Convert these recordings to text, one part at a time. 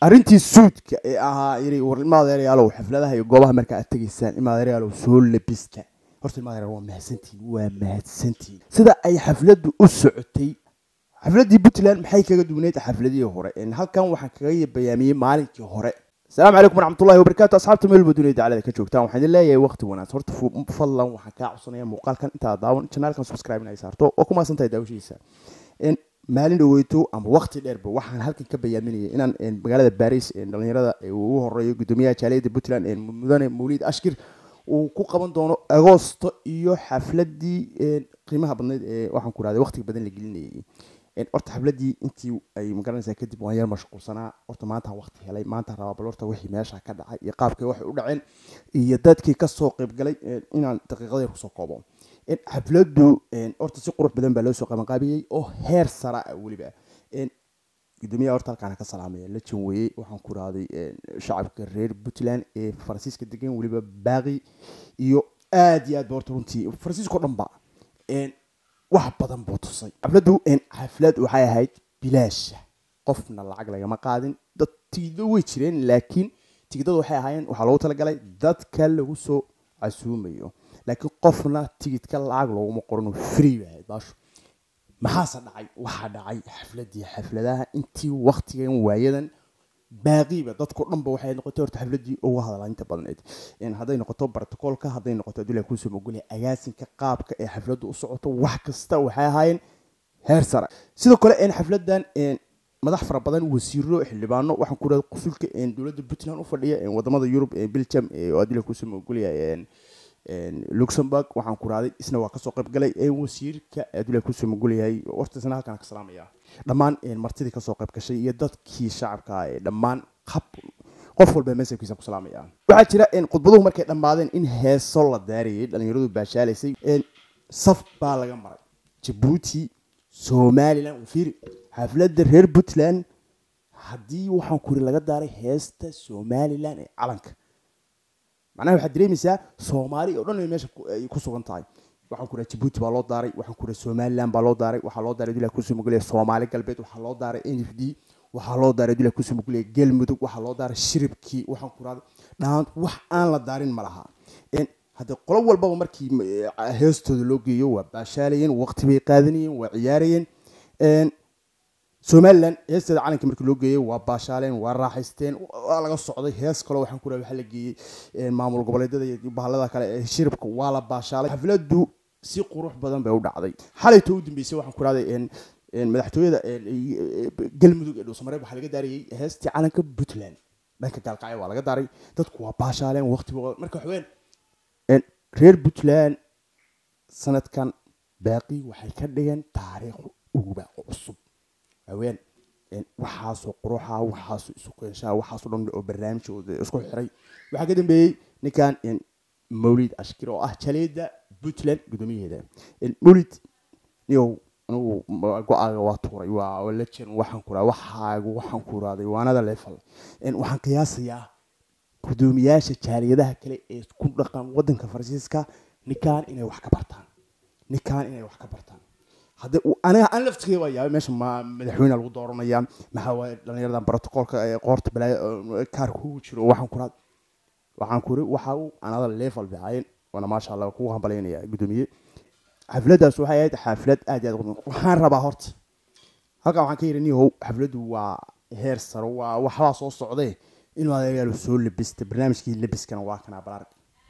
arrintii suudka ee ahaa yiri war ilmaadeerayaalow xafladaha iyo goobaha marka aad tegaysaan ilmaadeerayaalow soo labista horta ilmaadeerayaal waa mahadsantihiin waa mahadsantihiin sida ay xafladdu u socotay xafladdii puntland maxay kaga duwaneyd xafladihii hore En halkan waxaan kaga bayaamiyey maalinkii hore asalaamu calaykum waraxmatullahi wabarakaatu asxaabta meel walba dunida dacalada ka joogtaan waxaan idin leeyahay waqti wanaagsan horta fu- fadlan waxaan kaa codsanaya muuqaalkan intaad daawan janaalkan subscribe in ay saarto oo ku maasan tahay daawashiisa En maalin dhaweyto ama waqti dheerba waxaan halkan ka bayaaminayay inaan en, magaalada baris en, dhalinyarada ee uu ugu horeeyo gudoomiyaha jaaliyadda puntland en, mudane mawlid ashkir uu ku qaban doono agoosto iyo xafladii en, qiimaha badneyd ee waxaan ku rahday waqtiga badan la gelinayay En, horta xafladii intii ay magaranaysaa kadib waan yar mashquulsanaa horta maanta waqti helay maanta rabaa bal horta wixii meesha ka dhacay iyo qaabkii waxay u dhaceen iyo dadkii kasoo qaybgalay en, inaan daqiiqadeer kusoo koobo En, xafladdu en, horta si qurux badan baa loo soo qabanqaabiyey oo heer sara ah weliba En, gudoomiyaha horta halkaana ka salaamaya la janweeyey waxaan ku rahday shacabka reer puntland ee faransiiska degan weliba baaqi iyo aad iyo aad ba horta runtii faransiiska oo dhan ba En, wax badan buu tusay xafladdu en, xaflad waxay ahayd bilaasha qofna lacag lagama qaadin dad tigiddo way jireen laakiin tigidadu waxay ahaayeen waxaa loogu talagalay dadka lagu soo casuumayo laakiin qofna tigidka lacag looguma qorin oo free bay ahayd baashu maxaase dhacay waxaa dhacay xafladii xafladaha intii waktigan waayadan baaqiiba dadko dhanba waxay noqotay horta xafladii uga hadlaa inta badneed En hadday noqoto brotocolka hadday noqoto adula kusoo mogolaya agaasinka qaabka ee xafladdu u socoto wax kasta waxay ahaayeen heer sare sidoo kale en xafladan en madax fara badan wasiiro xildhibaano waxaan ku rahay qusulka en dowladda puntland u fadhiya en wadamada yurub en belgium ee oo adila kusoo mogolaya en en luxembourg waxaan ku rahday isna waa kasoo qayb galay en wasiirka adula kusoo mogolayahay horta isna halkaan ka salaamaya dhammaan en martidii kasoo qayb gashay iyo dadkii shacabka ah ee dhammaan qab qof walba meesabkiisa ku salaamaya waxaa jira en khudbaduhu markay dhammaadeen in heeso la daarayay dhalinyaradu baashaalaysay en saf baa laga maray jabuuti somalilan wafiiri xafladda reer puntland haddii waxaan kuri laga daaray heesta somalilan ee calanka macnaha waxaad dareemaysaa soomaali oo dhan ay meesha ku- ay ku sugan tahay waxaan ku rahay jabuuti baa loo daaray waxaan ku rahay somaliland baa loo daaray waxaa loo daaray dula kusoo mogolaya soomaali galbeed waxaa loo daaray n f d waxaa loo daaray dula kusoo mogolaya galmudug waxaa loo daaray shiribkii waxaan ku rahday dhaan wax aan la daarin ma laha En hadde qolo walbaba markii eh, heestooda loo geeyo waa baashaalayeen waqti bay qaadanayeen waa ciyaarayeen En somalilan heesteeda calanka markii loo geeyey waa baashaaleen waa raaxaysteen waa laga socday hees kaloo waxaan ku rahay waxaa la geeyey eh, maamul goboleedyada iyo bahalada kale ee shiribka waa la baashaalay xafladdu si qurux badan bay u dhacday xalayto u dambeysay waxaan ku rahday en en madaxtooyada en, eh, galmudug ee dhuusamareeb waxaa laga daarayey heestii calanka puntland dhanka gaalkacyo waa laga daaray dadku waa baashaaleen waqti marka waxaween En reer puntland sanadkan baaqi waxay ka dhigeen taariikh uguba oo cusub haween en waxaasoo quruxa waxaasoo isu qeenshaa waxaasoo dhan oo barnaamijooda isku xiray waxaa ka dambeeyey ninkan en mawlid ashkir oo ah jaleeda puntland guddoomiyaheeda En mawlid niyow anigu ma- go-aaga waa tuuray waa waa lejen waxaan ku rahay waxaagu waxaan ku raaday waanada leefal En waxaan qiyaasayaa gudoomiyaasha jaaliyadaha kale ee ku dhaqan wadanka faransiiska ninkan inay wax ka bartaan ninkan inay wax ka bartaan hadde uu- aniga aan laftigay waa yaabay meesha ma madaxweyne lagu dooranaya maxaa waaye dhalinyaradan brotocolka ee qoorta balaayo oo kaarka ugu jiro waxaan ku raad waxaan ku ri waxa uu anada level bicaayeen waana maasha allah kugu hambalyaynaya gudoomiye xafladdaas waxay ahayd xaflad aad iyo aad u qiimo- waxaan rabaa horta halkan waxaan ka yidhi nihow xafladdu waa heer saro waa waxbaa soo socdee inuu adeegaalo soo labista barnaamijkii labiskana waa kanaa balaarg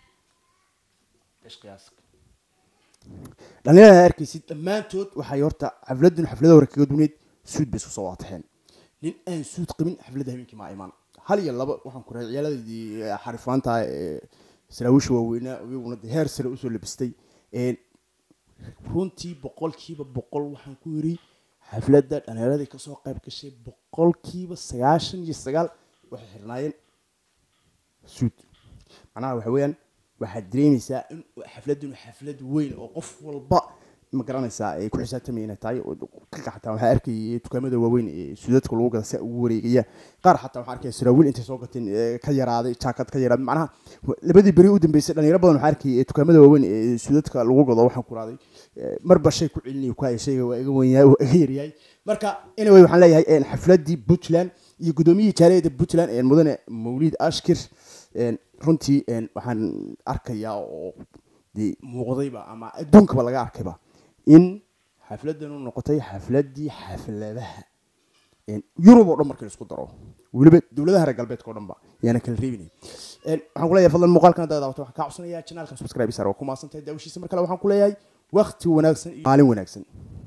dhalinyarada arkaysid dhammaantood waxay horta xafladun xaflada hore kaga duneyd suud bay isku soo waataxeen nin aan suud qabin xafladda habeenkii maa iman hal iyo laba waxaan ku rahay ciyaaladii xarifaanta ee saraawiisha waaweynaa iyaguna dee heer sare usoo labistay Een, runtii boqolkiiba boqol waxaan ku yiri xafladda dhalinyaradii kasoo qayb gashay boqolkiiba sagaashan iyo sagaal waxay xirnaayeen suud macnaha waxa weeyaan waxaad dareemaysaa in xafladun xaflad weyn oo qof walba ma garanaysaa ay ku xisaabtamaya inay tahay oo ka xataa waxaa arkayay dukaamada waaweyn ee suudadka lagu gada si ugu wareegaya qaar xataa waxaa arkaya saraawiil intay soo gateen ee ka yaraaday jaakad ka yaraaday macnaha labadii beri u dambeysay dhalinyaro badan waxaa arkayay ee dukaamada waaweyn ee suudadka lagu gado waxaan ku raaday marba shay ku celinayo ku haya shayga waa iga wenyahay waa iga yaryahay marka anyway waxaan leeyahay xafladii puntland iyo guddoomiyihii jaaliyadda puntland ee mudane mawlid ashkir runtii waxaan arkayaa oo dee muuqdayba ama adduunkaba laga arkayba in xafladdan u noqotay xafladdii xafladaha yurub oo dhan markii laisku daro weliba dowladaha reer galbeedka o dhan ba yaana kala reebinay waxaan ku leeyahay fadlan muuqaalkan haddaad daawato waxaan kaa codsanayaa janaalkan subscribe sar waa ku maasantahay daawashiisa mar kale waxaan ku leeyahay wakti wanaagsan iyo maalin wanaagsan